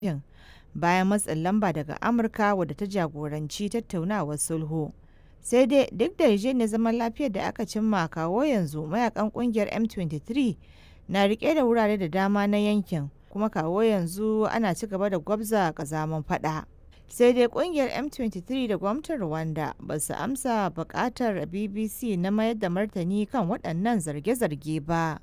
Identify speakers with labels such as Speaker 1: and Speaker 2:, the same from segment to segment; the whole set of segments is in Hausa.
Speaker 1: yankin bayan matsin lamba daga Amurka wadda ta jagoranci tattaunawar sulhu. Sai dai duk da yarjejeniyar zaman lafiyar da aka cimma kawo yanzu mayakan kungiyar M23 na rike da wurare da dama na yankin kuma kawo yanzu ana ci gaba da gwabza kazaman fada. Sai dai kungiyar M23 da gwamnatin Rwanda ba su amsa bukatar BBC na mayar da martani kan waɗannan zarge-zarge ba.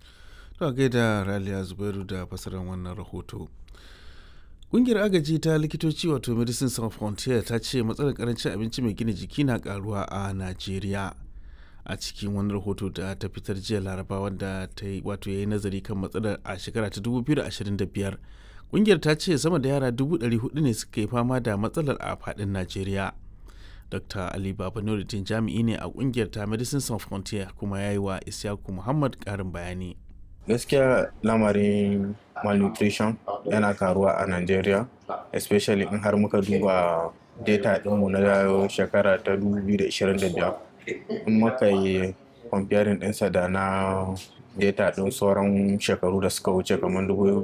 Speaker 2: To gaida Raliya Zubairu da fasarar wannan rahoto. Ƙungiyar agaji ta likitoci wato Medicine Sans Frontier ta ce matsalar karancin abinci mai gina jiki na karuwa a Najeriya. A cikin wani rahoto da ta fitar jiya Laraba wanda ta yi wato ya yi nazari kan matsalar a shekara ta 2025. Ƙungiyar ta ce sama da yara 400 ne suka yi fama da matsalar a faɗin Najeriya. Dr. Ali Baba Nuruddin jami'i ne a ƙungiyar ta Medicine Sans Frontier kuma ya yi wa Isyaku Muhammad ƙarin bayani.
Speaker 3: gaskiya lamarin malnutrition yana karuwa a Najeriya especially in har muka duba data ɗinmu na shekara ta 2025 in muka yi comparing ɗinsa da na data ɗin sauran shekaru da suka wuce kamar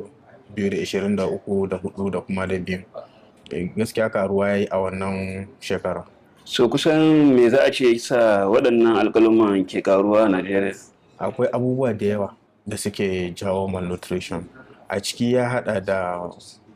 Speaker 3: 2023 da 4 da kuma da biyu gaskiya karuwa ya yi a wannan shekara
Speaker 4: so kusan me za a ce sa waɗannan alƙaluman ke karuwa a Najeriya
Speaker 3: akwai abubuwa da yawa da suke jawo malnutrition a ciki ya hada da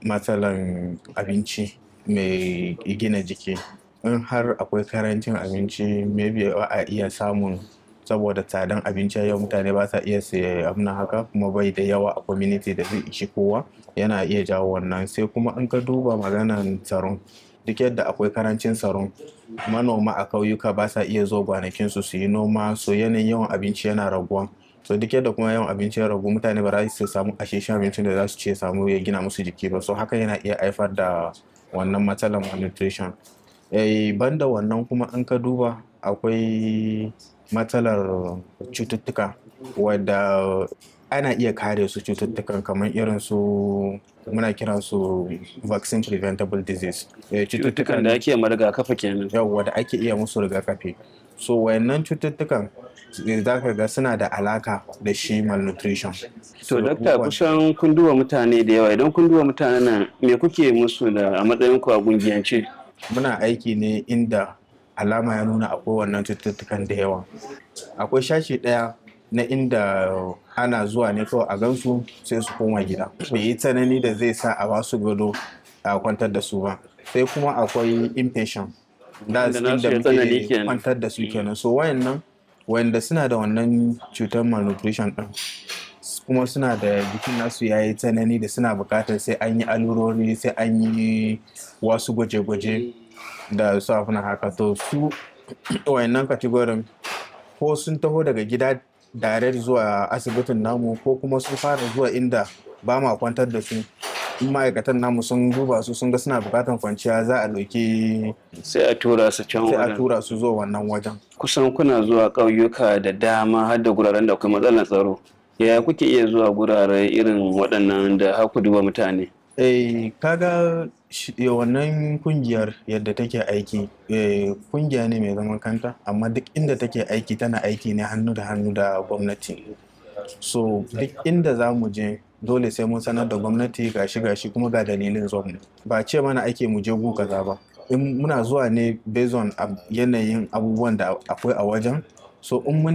Speaker 3: matsalan abinci mai gina jiki in har akwai karancin abinci maybe ba a iya samun saboda tsadan abinci yau mutane ba sa iya saye abin haka kuma bai da yawa a community da zai ishi kowa yana iya jawo wannan sai kuma in ka duba maganan tsaron duk yadda akwai karancin tsaron manoma a kauyuka ba sa iya zo gwanakinsu su yi noma so yanayin yawan abinci yana raguwa so duk yadda kuma yawan abinci ya ragu mutane ba za su samu asheshen abincin da za su ce samu ya gina musu jiki ba so haka yana iya haifar da wannan matsalar malnutrition eh banda wannan kuma in ka duba akwai matsalar cututtuka wadda ana iya kare su cututtukan kamar irin su muna kiran su vaccine preventable disease
Speaker 4: cututtukan da ake ma rigakafi kenan
Speaker 3: yawwa da ake iya musu rigakafi so wayannan cututtukan za ka ga suna da alaka da shi malnutrition.
Speaker 4: To, dakta kusan kun duba mutane da yawa idan kun duba mutane nan me kuke musu da a matsayin ku a gungiyance?
Speaker 3: Muna aiki ne inda alama ya nuna akwai wannan cututtukan da yawa. Akwai shashi ɗaya na inda ana zuwa ne kawai a gansu sai su koma gida. Bai yi tsanani da zai sa a basu gado a kwantar da su ba. Sai kuma akwai impatient. Da inda muke kwantar da su kenan. So wayannan wanda suna da wannan cutar malnutrition ɗin kuma suna da jikin nasu ya yi tsanani da suna buƙatar sai an yi alurori sai an yi wasu gwaje-gwaje da su afina haka to su wayannan kategorin ko sun taho daga gida direct zuwa asibitin namu ko kuma sun fara zuwa inda ba ma kwantar da su in ma'aikatan namu sun duba su sun ga suna bukatar kwanciya za a ɗauki
Speaker 4: sai a tura su can
Speaker 3: sai a tura su zuwa wannan wajen
Speaker 4: kusan kuna zuwa ƙauyuka da dama har da guraren da akwai matsalar tsaro yaya kuke iya zuwa gurare irin waɗannan da haku duba mutane
Speaker 3: eh kaga wannan kungiyar yadda take aiki kungiya ne mai zaman kanta amma duk inda take aiki tana aiki ne hannu da hannu da gwamnati so duk inda za mu je dole sai mun sanar da gwamnati gashi gashi kuma ga dalilin zuwa ba ce mana ake mu je gu kaza ba in muna zuwa ne based on yanayin abubuwan da akwai a wajen so in mun